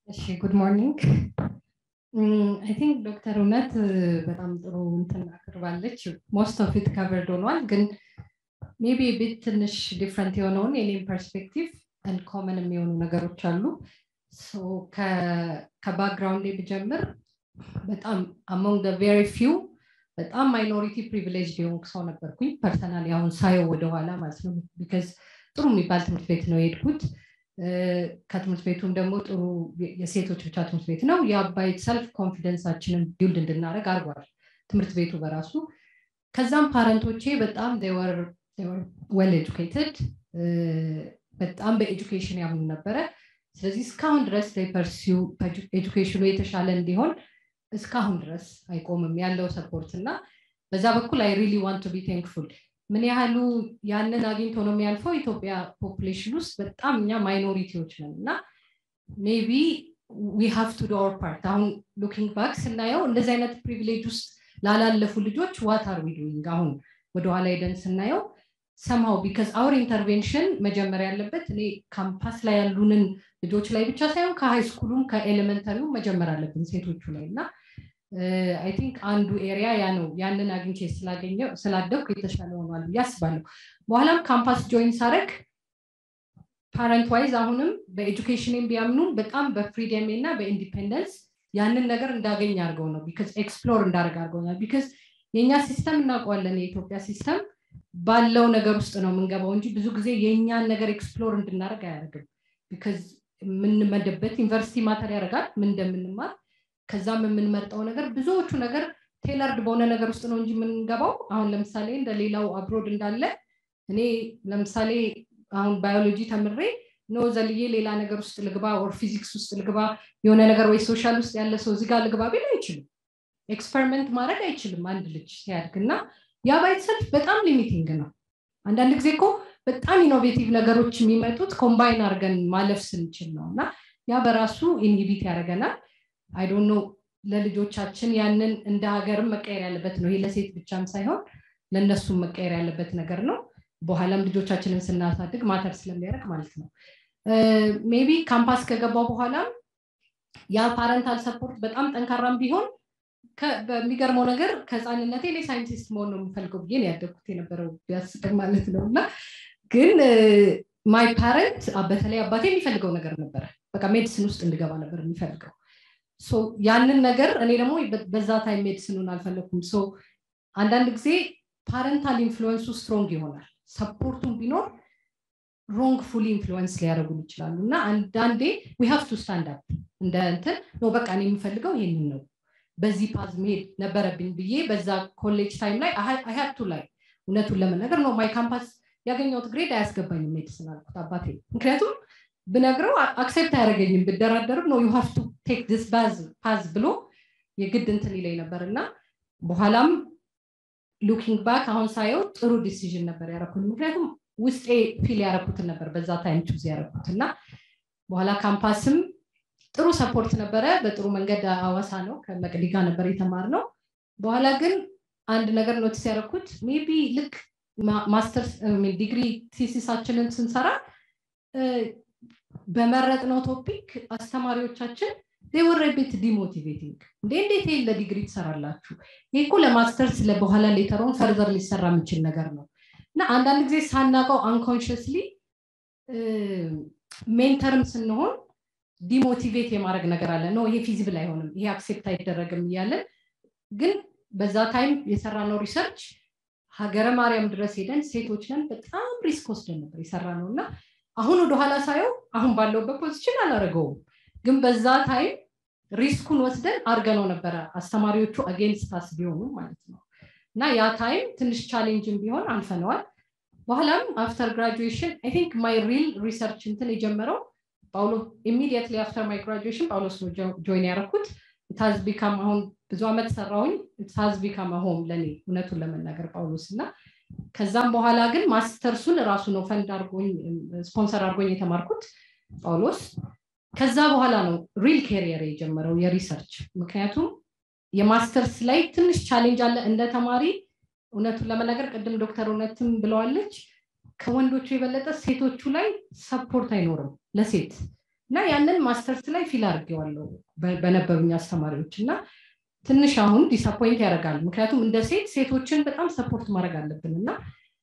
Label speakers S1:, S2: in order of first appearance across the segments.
S1: እሺ ጉድ ሞርኒንግ አይ ቲንክ ዶክተር እውነት በጣም ጥሩ እንትን አቅርባለች ሞስት ኦፍ ኢት ከቨርድ ሆኗል ግን ሜቢ ቤት ትንሽ ዲፍረንት የሆነውን የኔም ፐርስፔክቲቭ አንድ ኮመን የሚሆኑ ነገሮች አሉ ከባክግራውንድ ብጀምር በጣም አሞንግ ደ ቬሪ ፊው በጣም ማይኖሪቲ ፕሪቪሌጅ የሆንኩ ሰው ነበርኩኝ ፐርሰናል አሁን ሳየው ወደኋላ ማለት ነው ቢካዝ ጥሩ የሚባል ትምህርት ቤት ነው የሄድኩት ከትምህርት ቤቱም ደግሞ ጥሩ የሴቶች ብቻ ትምህርት ቤት ነው የአባይ ሰልፍ ኮንፊደንሳችንን ቢልድ እንድናደረግ አድርጓል ትምህርት ቤቱ በራሱ ከዛም ፓረንቶቼ በጣም ዌል ኤጁኬትድ በጣም በኤጁኬሽን ያምኑ ነበረ ስለዚህ እስካሁን ድረስ ፐርሲው ኤጁኬሽኑ የተሻለ እንዲሆን እስካሁን ድረስ አይቆምም ያለው ሰፖርት እና በዛ በኩል አይ ሪሊ ዋንት ቱ ቢ ቴንክፉል ምን ያህሉ ያንን አግኝቶ ነው የሚያልፈው ኢትዮጵያ ፖፕሌሽን ውስጥ በጣም እኛ ማይኖሪቲዎች ነን እና ሜቢ ዊ ሃቭ ቱ ዶ ፓርት አሁን ሉኪንግ ባክ ስናየው እንደዚህ አይነት ፕሪቪሌጅ ውስጥ ላላለፉ ልጆች ዋት አር ዊ ዱይንግ አሁን ወደኋላ ሄደን ስናየው ሰምሃው ቢካዝ አውር ኢንተርቬንሽን መጀመሪያ ያለበት እኔ ካምፓስ ላይ ያሉንን ልጆች ላይ ብቻ ሳይሆን ከሃይ ስኩሉም ከኤሌመንተሪው መጀመር አለብን ሴቶቹ ላይ እና አይ ቲንክ አንዱ ኤሪያ ያ ነው ያንን አግኝቼ ስላገኘው ስላደኩ የተሻለ ሆኗል ብዬ አስባለሁ በኋላም ካምፓስ ጆይን ሳረግ ፓረንት ዋይዝ አሁንም በኤጁኬሽን ቢያምኑ በጣም በፍሪደም እና በኢንዲፔንደንስ ያንን ነገር እንዳገኝ አድርገው ነው ቢካዝ ኤክስፕሎር እንዳደርግ አድርገውኛል ቢካዝ የእኛ ሲስተም እናውቀዋለን የኢትዮጵያ ሲስተም ባለው ነገር ውስጥ ነው የምንገባው እንጂ ብዙ ጊዜ የእኛን ነገር ኤክስፕሎር እንድናደርግ አያደርግም ቢካዝ የምንመደበት ዩኒቨርሲቲ ማተር ያደርጋል ምን እንደምንማር ከዛም የምንመርጠው ነገር ብዙዎቹ ነገር ቴለርድ በሆነ ነገር ውስጥ ነው እንጂ የምንገባው አሁን ለምሳሌ እንደ ሌላው አብሮድ እንዳለ እኔ ለምሳሌ አሁን ባዮሎጂ ተምሬ ኖ ዘልዬ ሌላ ነገር ውስጥ ልግባ ኦር ፊዚክስ ውስጥ ልግባ የሆነ ነገር ወይ ሶሻል ውስጥ ያለ ሰው እዚጋ ልግባ ቢል አይችልም ኤክስፐሪመንት ማድረግ አይችልም አንድ ልጅ ሲያድግ እና ያ ባይትሰልፍ በጣም ሊሚቲንግ ነው አንዳንድ ጊዜ እኮ በጣም ኢኖቬቲቭ ነገሮች የሚመጡት ኮምባይን አድርገን ማለፍ ስንችል ነው እና ያ በራሱ ኢንሂቢት ያደርገናል አይ ዶንት ኖ ለልጆቻችን ያንን እንደ ሀገርም መቀየር ያለበት ነው ይሄ ለሴት ብቻም ሳይሆን ለእነሱም መቀየር ያለበት ነገር ነው በኋላም ልጆቻችንን ስናሳድግ ማተር ስለሚያደርግ ማለት ነው ሜቢ ካምፓስ ከገባው በኋላም ያ ፓረንታል ሰፖርት በጣም ጠንካራም ቢሆን በሚገርመው ነገር ከህፃንነቴ እኔ ሳይንቲስት መሆን ነው የምፈልገው ብዬ ያደግኩት የነበረው ቢያስጠቅ ማለት ነው እና ግን ማይ ፓረንት በተለይ አባቴ የሚፈልገው ነገር ነበረ በቃ ሜዲሲን ውስጥ እንድገባ ነበር የሚፈልገው ያንን ነገር እኔ ደግሞ በዛ ታይም ሜዲሲኑን አልፈለኩም አንዳንድ ጊዜ ፓረንታል ኢንፍሉወንሱ ስትሮንግ ይሆናል ሰፖርቱን ቢኖር ሮንግ ፉሊ ኢንፍሉወንስ ሊያደርጉን ይችላሉ እና አንዳንዴ ዊ ሃቭ ቱ ስታንድ አፕ እንደ እንትን ነው በቃ እኔ የምፈልገው ይሄንን ነው በዚህ ፓዝ መሄድ ነበረብኝ ብዬ በዛ ኮሌጅ ታይም ላይ አይሀቱ ላይ እውነቱን ለመናገር ነው ማይ ካምፓስ ያገኘሁት ግሬድ አያስገባኝም ሜዲሲን አልኩት አባቴ ምክንያቱም ብነግረው አክሴፕት አያደረገኝም ብደራደርም ነው ዩ ሃቭ ቱ ቴክ ዲስ ፓዝ ብሎ የግድ እንትን ይለኝ ነበር እና በኋላም ሉኪንግ ባክ አሁን ሳየው ጥሩ ዲሲዥን ነበር ያረኩት ምክንያቱም ውስጤ ፊል ያረኩትን ነበር በዛ ታይም ቹዝ ያረኩት እና በኋላ ካምፓስም ጥሩ ሰፖርት ነበረ በጥሩ መንገድ አዋሳ ነው ከመቅዲ ጋር ነበር የተማር ነው በኋላ ግን አንድ ነገር ኖቲስ ያደረኩት ሜቢ ልክ ማስተርስ ዲግሪ ቲሲሳችንን ስንሰራ በመረጥነው ቶፒክ አስተማሪዎቻችን ወረ ቤት ዲሞቲቬቲንግ እንዴ እንዴት ይሄን ለዲግሪ ትሰራላችሁ ይህ እኮ ለማስተርስ በኋላ ሌተሮን ፈርዘር ሊሰራ የምችል ነገር ነው እና አንዳንድ ጊዜ ሳናቀው አንኮንሽስሊ ሜንተርም ስንሆን ዲሞቲቬት የማድረግ ነገር አለ ነው ይሄ ፊዚብል አይሆንም ይሄ አክሴፕት አይደረግም እያለን ግን በዛ ታይም የሰራነው ሪሰርች ሀገረ ማርያም ድረስ ሄደን ሴቶች ነን በጣም ሪስክ ወስደን ነበር የሰራ ነው እና አሁን ወደኋላ ሳየው አሁን ባለውበት ፖዚሽን አላረገውም ግን በዛ ታይም ሪስኩን ወስደን አርገነው ነበረ አስተማሪዎቹ አጌንስት አስ ቢሆኑ ማለት ነው እና ያ ታይም ትንሽ ቻሌንጅን ቢሆን አልፈነዋል በኋላም አፍተር ግራጁዌሽን አይ ቲንክ ማይ ሪል ሪሰርች እንትን የጀመረው ጳውሎ ኢሚዲየትሊ አፍተር ማይ ግራጁዌሽን ጳውሎስ ነው ጆይን ያደረኩት ታዝ ቢካም አሁን ብዙ አመት ሰራውኝ ታዝ ቢካም ሆም ለኔ እውነቱን ለመናገር ጳውሎስ እና ከዛም በኋላ ግን ማስተርሱን ራሱ ነው ፈንድ አርጎኝ ስፖንሰር አድርጎኝ የተማርኩት ጳውሎስ ከዛ በኋላ ነው ሪል ኬሪየር የጀመረው የሪሰርች ምክንያቱም የማስተርስ ላይ ትንሽ ቻሌንጅ አለ እንደ ተማሪ እውነቱን ለመናገር ቅድም ዶክተር እውነትም ብለዋለች ከወንዶቹ የበለጠ ሴቶቹ ላይ ሰፖርት አይኖርም ለሴት እና ያንን ማስተርስ ላይ ፊል አድርጌዋለሁ በነበሩኝ አስተማሪዎች እና ትንሽ አሁን ዲስአፖይንት ያደርጋል ምክንያቱም እንደ ሴት ሴቶችን በጣም ሰፖርት ማድረግ አለብን እና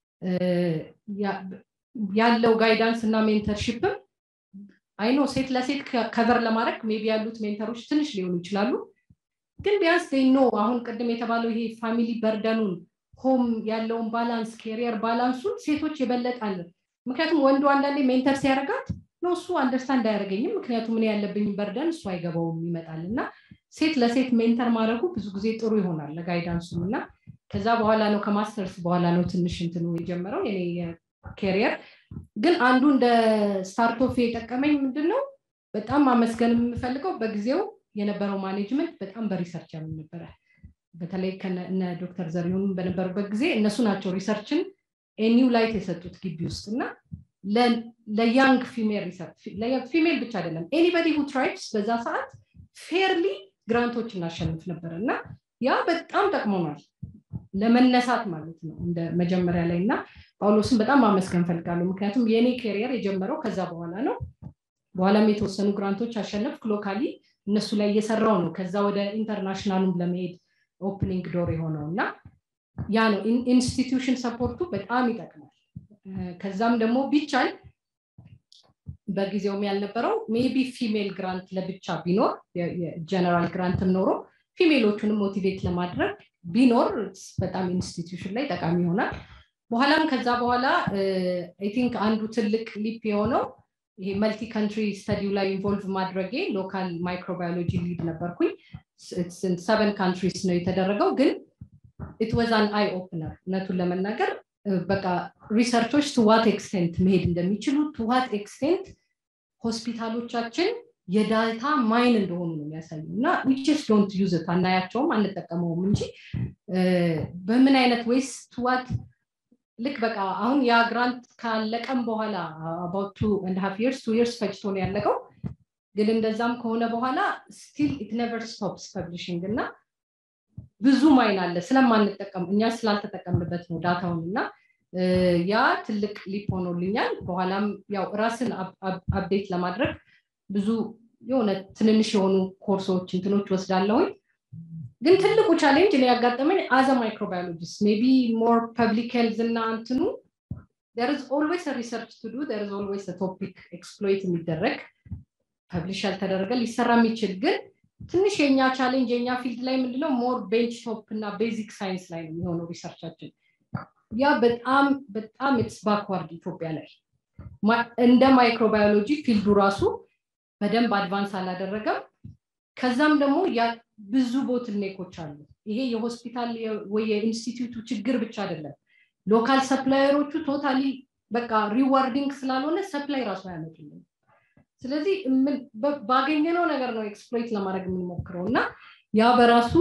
S1: ያለው ጋይዳንስ እና ሜንተርሽፕም አይኖ ሴት ለሴት ከቨር ለማድረግ ሜቢ ያሉት ሜንተሮች ትንሽ ሊሆኑ ይችላሉ ግን ቢያንስ ኖ አሁን ቅድም የተባለው ይሄ ፋሚሊ በርደኑን ሆም ያለውን ባላንስ ኬሪየር ባላንሱን ሴቶች የበለጣል ምክንያቱም ወንዱ አንዳንዴ ሜንተር ሲያደርጋት ነው እሱ አንደርስታንድ አያደርገኝም ምክንያቱም እኔ ያለብኝ በርደን እሱ አይገባውም ይመጣል እና ሴት ለሴት ሜንተር ማድረጉ ብዙ ጊዜ ጥሩ ይሆናል ለጋይዳንሱም እና ከዛ በኋላ ነው ከማስተርስ በኋላ ነው ትንሽ እንትኑ የጀመረው የኔ ኬሪየር ግን አንዱ እንደ ስታርቶፍ የጠቀመኝ ምንድን ነው በጣም ማመስገን የምፈልገው በጊዜው የነበረው ማኔጅመንት በጣም በሪሰርች ያምን ነበረ በተለይ እነ ዶክተር ዘሪሁን በነበሩበት ጊዜ እነሱ ናቸው ሪሰርችን ኤኒው ላይት የሰጡት ግቢ ውስጥ እና ለያንግ ፊሜል ሪሰርች ፊሜል ብቻ አይደለም ኤኒበዲ ሁ ትራይብስ በዛ ሰዓት ፌርሊ ግራንቶች እናሸንፍ ነበር እና ያ በጣም ጠቅሞናል ለመነሳት ማለት ነው እንደ መጀመሪያ ላይ እና ጳውሎስን በጣም ማመስገን ፈልጋለሁ ምክንያቱም የእኔ ኬሪየር የጀመረው ከዛ በኋላ ነው በኋላም የተወሰኑ ግራንቶች አሸነፍ ሎካሊ እነሱ ላይ እየሰራው ነው ከዛ ወደ ኢንተርናሽናሉም ለመሄድ ኦፕኒንግ ዶር የሆነው እና ያ ነው ኢንስቲትዩሽን ሰፖርቱ በጣም ይጠቅማል ከዛም ደግሞ ቢቻል በጊዜውም ያልነበረው ሜቢ ፊሜል ግራንት ለብቻ ቢኖር ጀነራል ግራንትም ኖሮ ፊሜሎቹንም ሞቲቬት ለማድረግ ቢኖር በጣም ኢንስቲትዩሽን ላይ ጠቃሚ ይሆናል በኋላም ከዛ በኋላ አይ ቲንክ አንዱ ትልቅ ሊፕ የሆነው ይሄ መልቲ ካንትሪ ስተዲው ላይ ኢንቮልቭ ማድረጌ ሎካል ማይክሮባዮሎጂ ሊድ ነበርኩኝ ሰቨን ካንትሪስ ነው የተደረገው ግን ኢት ወዝ አን አይ ኦፕነር እውነቱን ለመናገር በቃ ሪሰርቾች ቱዋት ኤክስቴንት መሄድ እንደሚችሉ ቱዋት ኤክስቴንት ሆስፒታሎቻችን የዳታ ማይን እንደሆኑ ነው የሚያሳዩ እና ዊችስ ዶንት ዩዝ አናያቸውም አንጠቀመውም እንጂ በምን አይነት ወይስ ቱዋት ልክ በቃ አሁን ያ ግራንት ካለቀም በኋላ አባውት ቱ ኤንድ ሀፍ ይርስ ቱ ይርስ ፈጅቶ ነው ያለቀው ግን እንደዛም ከሆነ በኋላ ስቲል ኢት ነቨር ስቶፕስ ፐብሊሽንግ እና ብዙ ማይን አለ ስለማንጠቀም እኛ ስላልተጠቀምበት ነው ዳታውን እና ያ ትልቅ ሊፕ ሆኖልኛል በኋላም ያው ራስን አፕዴት ለማድረግ ብዙ የሆነ ትንንሽ የሆኑ ኮርሶች እንትኖች ወስዳለሁኝ ግን ትልቁ ቻሌንጅ እኔ ያጋጠመኝ አዘ ማይክሮባዮሎጂስት ሜቢ ሞር ፐብሊክ ሄልዝ እና እንትኑ there is always a research to do there is always a topic exploit የሚደረግ ፐብሊሽ ያልተደረገ ሊሰራ የሚችል ግን ትንሽ የኛ ቻሌንጅ የኛ ፊልድ ላይ ምንድነው ሞር ቤንች ቶፕ እና ቤዚክ ሳይንስ ላይ ነው የሚሆነው ሪሰርቻችን ያ በጣም በጣም ኢትስ ባክዋርድ ኢትዮጵያ ላይ እንደ ማይክሮባዮሎጂ ፊልዱ ራሱ በደንብ አድቫንስ አላደረገም ከዛም ደግሞ ብዙ ቦትልኔኮች አሉ ይሄ የሆስፒታል ወይ የኢንስቲትዩቱ ችግር ብቻ አይደለም ሎካል ሰፕላየሮቹ ቶታሊ በቃ ሪዋርዲንግ ስላልሆነ ሰፕላይ ራሱ አያመጡልን ስለዚህ ባገኘነው ነገር ነው ኤክስፕሎይት ለማድረግ የምንሞክረው እና ያ በራሱ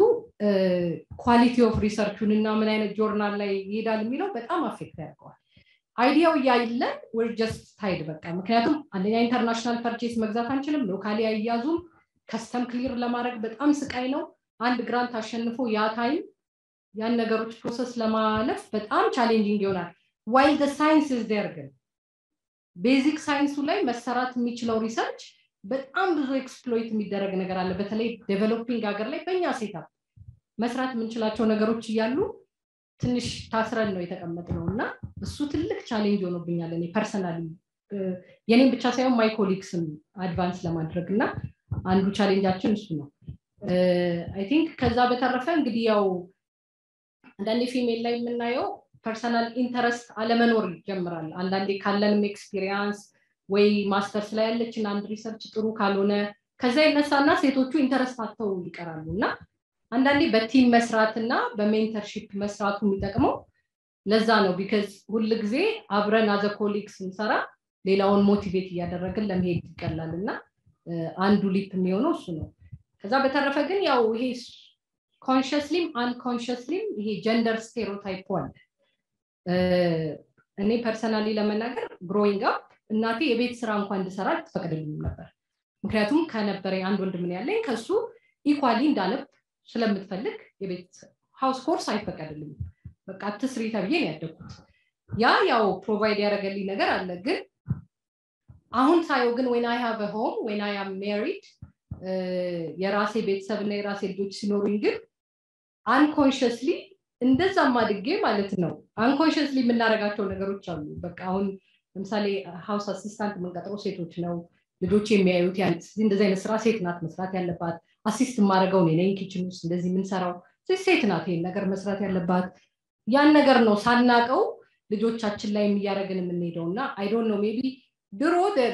S1: ኳሊቲ ኦፍ ሪሰርቹን እና ምን አይነት ጆርናል ላይ ይሄዳል የሚለው በጣም አፌክት ያደርገዋል አይዲያው እያለን ወር ጀስት ታይድ በቃ ምክንያቱም አንደኛ ኢንተርናሽናል ፐርቼስ መግዛት አንችልም ሎካሊ አያዙም ከስተም ክሊር ለማድረግ በጣም ስቃይ ነው አንድ ግራንት አሸንፎ ያ ታይም ያን ነገሮች ፕሮሰስ ለማለፍ በጣም ቻሌንጂንግ ይሆናል ዋይል ደ ሳይንስ ዝ ዴር ግን ቤዚክ ሳይንሱ ላይ መሰራት የሚችለው ሪሰርች በጣም ብዙ ኤክስፕሎይት የሚደረግ ነገር አለ በተለይ ዴቨሎፒንግ ሀገር ላይ በእኛ ሴታፕ መስራት የምንችላቸው ነገሮች እያሉ ትንሽ ታስረን ነው የተቀመጥ ነው እና እሱ ትልቅ ቻሌንጅ ሆኖብኛል እኔ ፐርሰናሊ የኔም ብቻ ሳይሆን ማይ ኮሊግስም አድቫንስ ለማድረግ እና አንዱ ቻሌንጃችን እሱ ነው አይ ቲንክ ከዛ በተረፈ እንግዲህ ያው አንዳንዴ ፊሜል ላይ የምናየው ፐርሰናል ኢንተረስት አለመኖር ይጀምራል አንዳንዴ ካለንም ኤክስፒሪየንስ ወይ ማስተርስ ላይ ያለችን አንድ ሪሰርች ጥሩ ካልሆነ ከዛ ይነሳና ሴቶቹ ኢንተረስት አተው ይቀራሉ እና አንዳንዴ በቲም መስራት እና በሜንተርሺፕ መስራቱ የሚጠቅመው ለዛ ነው ቢከዝ ሁል ጊዜ አብረን አዘ ኮሊግ ስንሰራ ሌላውን ሞቲቬት እያደረግን ለመሄድ ይቀላል እና አንዱ ሊፕ የሚሆነው እሱ ነው ከዛ በተረፈ ግን ያው ይሄ ኮንሽስሊም አንኮንሽስሊም ይሄ ጀንደር ስቴሮታይፕ አለ እኔ ፐርሰናሊ ለመናገር ግሮዊንግ አፕ እናቴ የቤት ስራ እንኳን እንድሰራ ትፈቅድልኝም ነበር ምክንያቱም ከነበረ አንድ ወንድም ያለኝ ከሱ ኢኳሊ እንዳነብ ስለምትፈልግ የቤት ሃውስ ኮርስ አይፈቀድልኝም በቃ አትስሪ ተብዬ ነው ያደግኩት ያ ያው ፕሮቫይድ ያደረገልኝ ነገር አለ ግን አሁን ሳየው ግን ወን አይ ሃቭ ሆም ወን አይ አም ሜሪድ የራሴ ቤተሰብ እና የራሴ ልጆች ሲኖሩኝ ግን አንኮንሽስሊ እንደዛም አድጌ ማለት ነው አንኮንሽስሊ የምናደርጋቸው ነገሮች አሉ በቃ አሁን ለምሳሌ ሀውስ አሲስታንት የምንቀጥረው ሴቶች ነው ልጆች የሚያዩት እንደዚህ አይነት ስራ ሴት ናት መስራት ያለባት አሲስት የማደርገው እኔ ነኝ ኪችን ውስጥ እንደዚህ የምንሰራው ሴት ናት ይሄን ነገር መስራት ያለባት ያን ነገር ነው ሳናቀው ልጆቻችን ላይ እያደረግን የምንሄደው እና አይዶን ነው ሜቢ ድሮ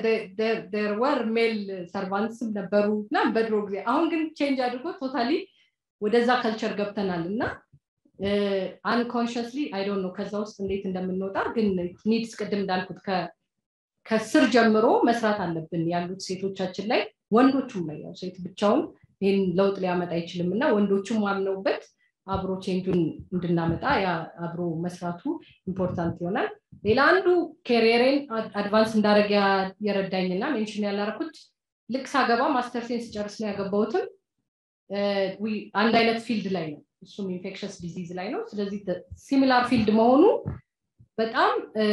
S1: ወር ሜል ሰርቫንትስም ነበሩ እና በድሮ ጊዜ አሁን ግን ቼንጅ አድርጎ ቶታሊ ወደዛ ከልቸር ገብተናል እና አንኮንሽስሊ አይዶን ነው ከዛ ውስጥ እንዴት እንደምንወጣ ግን ኒድስ ቅድም እንዳልኩት ከስር ጀምሮ መስራት አለብን ያሉት ሴቶቻችን ላይ ወንዶቹም ላይ ያው ሴት ብቻውን ይህን ለውጥ ሊያመጣ አይችልም እና ወንዶቹም አምነውበት አብሮ ቼንጁን እንድናመጣ ያ አብሮ መስራቱ ኢምፖርታንት ይሆናል ሌላ አንዱ ኬሪየሬን አድቫንስ እንዳደረግ የረዳኝና ሜንሽን ያላረኩት ልክ ሳገባ ማስተርሴን ስጨርስ ነው ያገባሁትም አንድ አይነት ፊልድ ላይ ነው እሱም ኢንፌክሽስ ዲዚዝ ላይ ነው ስለዚህ ሲሚላር ፊልድ መሆኑ በጣም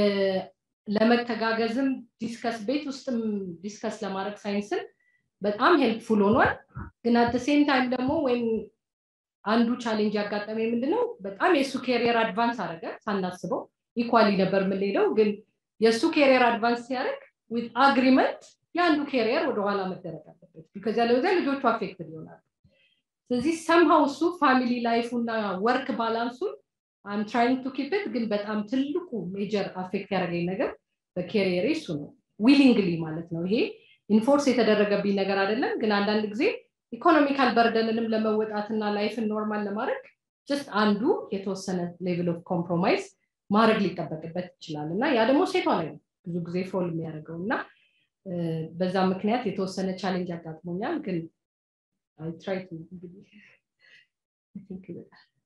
S1: ለመተጋገዝም ዲስከስ ቤት ውስጥም ዲስከስ ለማድረግ ሳይንስን በጣም ሄልፕፉል ሆኗል ግን አት ሴም ታይም ደግሞ ወይም አንዱ ቻሌንጅ ያጋጠመ ምንድነው በጣም የእሱ ኬሪየር አድቫንስ አደረገ ሳናስበው ኢኳሊ ነበር የምንሄደው ግን የእሱ ኬሪየር አድቫንስ ሲያደርግ ዊት አግሪመንት የአንዱ ኬሪየር ወደኋላ መደረግ አለበት ቢካዝ ያለበዚያ ልጆቹ አፌክትድ ይሆናሉ ስለዚህ ሰምሃው እሱ ፋሚሊ ላይፉ እና ወርክ ባላንሱን አም ትራይንግ ቱ ኪፕት ግን በጣም ትልቁ ሜጀር አፌክት ያደረገኝ ነገር በኬሪየር እሱ ነው ዊሊንግሊ ማለት ነው ይሄ ኢንፎርስ የተደረገብኝ ነገር አይደለም ግን አንዳንድ ጊዜ ኢኮኖሚካል በርደንንም ለመወጣትና ላይፍን ኖርማል ለማድረግ ጀስት አንዱ የተወሰነ ሌቭል ኦፍ ኮምፕሮማይዝ ማድረግ ሊጠበቅበት ይችላል እና ያ ደግሞ ሴቷ ላይ ነው ብዙ ጊዜ ፎል የሚያደርገው እና በዛ ምክንያት የተወሰነ ቻሌንጅ አጋጥሞኛል ግን ትራይ